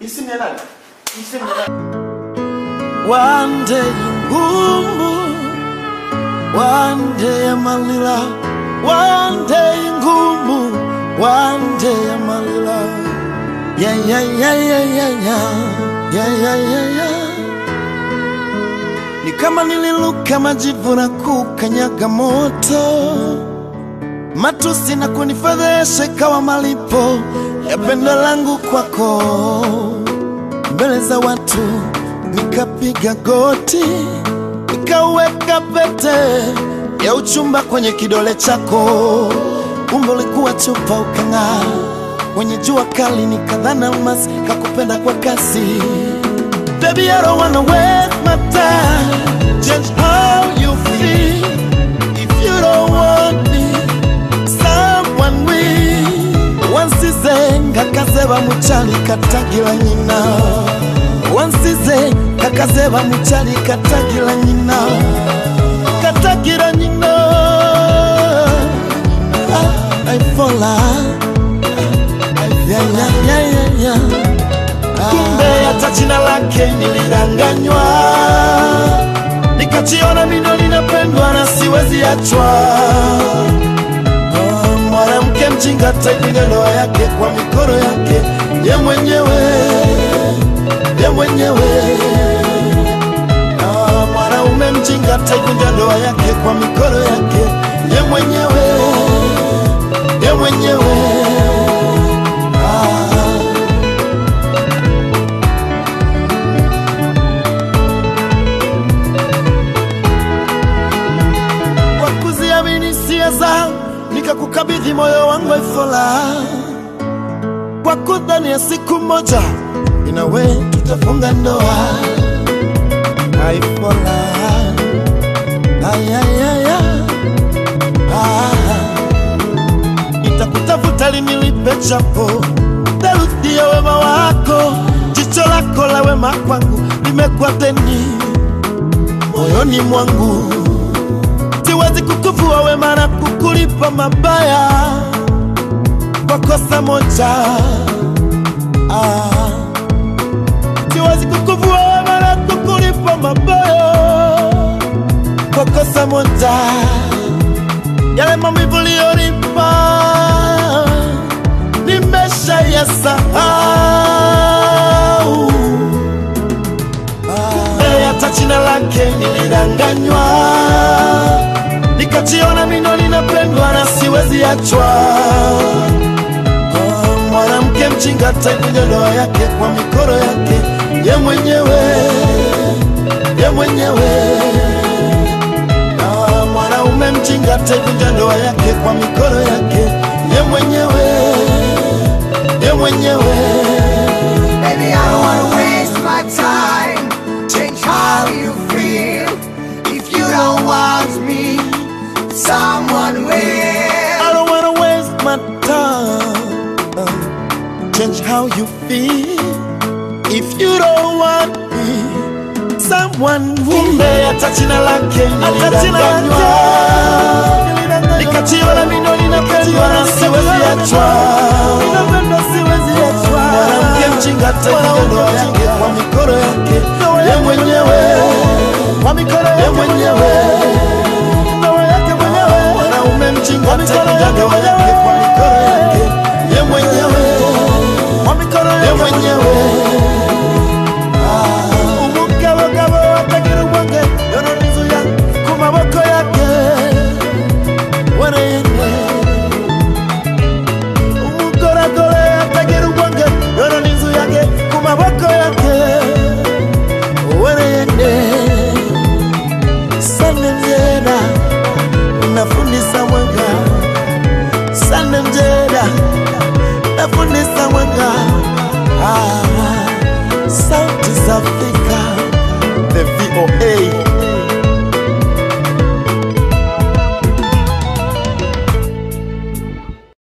Isimu ya nani? Isimu ya nani? One day ngumu, one day malila, one day ngumu, one day malila. Yeah, yeah, yeah, yeah, yeah, yeah, yeah, yeah, yeah, yeah. Ni kama nililuka majivu na kukanyaga moto, matusi na kunifedhesha ikawa malipo ya pendo langu kwako mbele za watu nikapiga goti nikaweka pete ya uchumba kwenye kidole chako umbo likuwa chupa ukang'aa kwenye jua kali nikadhana almasi kakupenda kwa kasi Baby, I don't wanna waste my time Change how you feel If you don't want me Someone will Wansize ngakazeba muchali katagira nyina Wansize kakazeba muchali katagira nyina Katagira nyina ah, I fall out yeah, yeah, yeah, yeah, yeah. Kumbe hata jina lake nilidanganywa, nikajiona mino linapendwa na siwezi achwa. Ah, Mwanamke mjinga taivunja ndoa yake kwa mikono yake ye mwenyewe, ye mwenyewe. Ah, Mwanaume mjinga taivunja ndoa yake kwa mikono yake ye mwenyewe, ye mwenyewe. Ah. kwa kuziamini hisia zangu nikakukabidhi moyo wangu Ifola, kwa kudhani ya siku moja inawe tutafunga ndoa Ifola. Ayayaya. Ah. Nitakutafuta lini lipe chapo theluthi ya wema wako, jicho lako la wema kwangu limekuwa deni moyoni mwangu siwezi kukuvua wema na kukulipa mabaya kwa kosa moja. Ah, siwezi kukuvua wema na kukulipa mabaya kwa kosa moja. Yale maumivu uliyonipa nimesha yasahau. Kumbe hata jina lake nilidanganywa, nikajiona mino linapendwa na siwezi achwa. Ah, Mwanamke mjinga taivunja ndoa yake kwa mikono yake ye mwenyewe, ye mwenyewe. Ah, Mwanaume mjinga taivunja ndoa yake kwa mikono yake ye mwenyewe, ye mwenyewe. Baby, I don't wanna waste my time. Change how you feel. If you don't want me, someone will. I don't wanna waste my time. Change how you feel. If you don't want me, someone will. Kumbe hata jina lake nilidanganywa, nikajiona mino linapendwa na siwezi achwa. Mwanamke mjinga taivunja ndoa yake kwa mikono yake ye mwenyewe, ye mwenyewe mwanaume mjinga taivunja ndoa yake kwa mikono yake ye mwenyewe, ye mwenyewe. Ah, umugabogabo atagira ubwenge yoronizuya ku maboko yake wereyene umugoragore atagira ubwenge yoronizu yake ku maboko yake wereyene sane mjera unafundisa mwanga sane mjera nafundisa mwanga ah, sauti za Afrika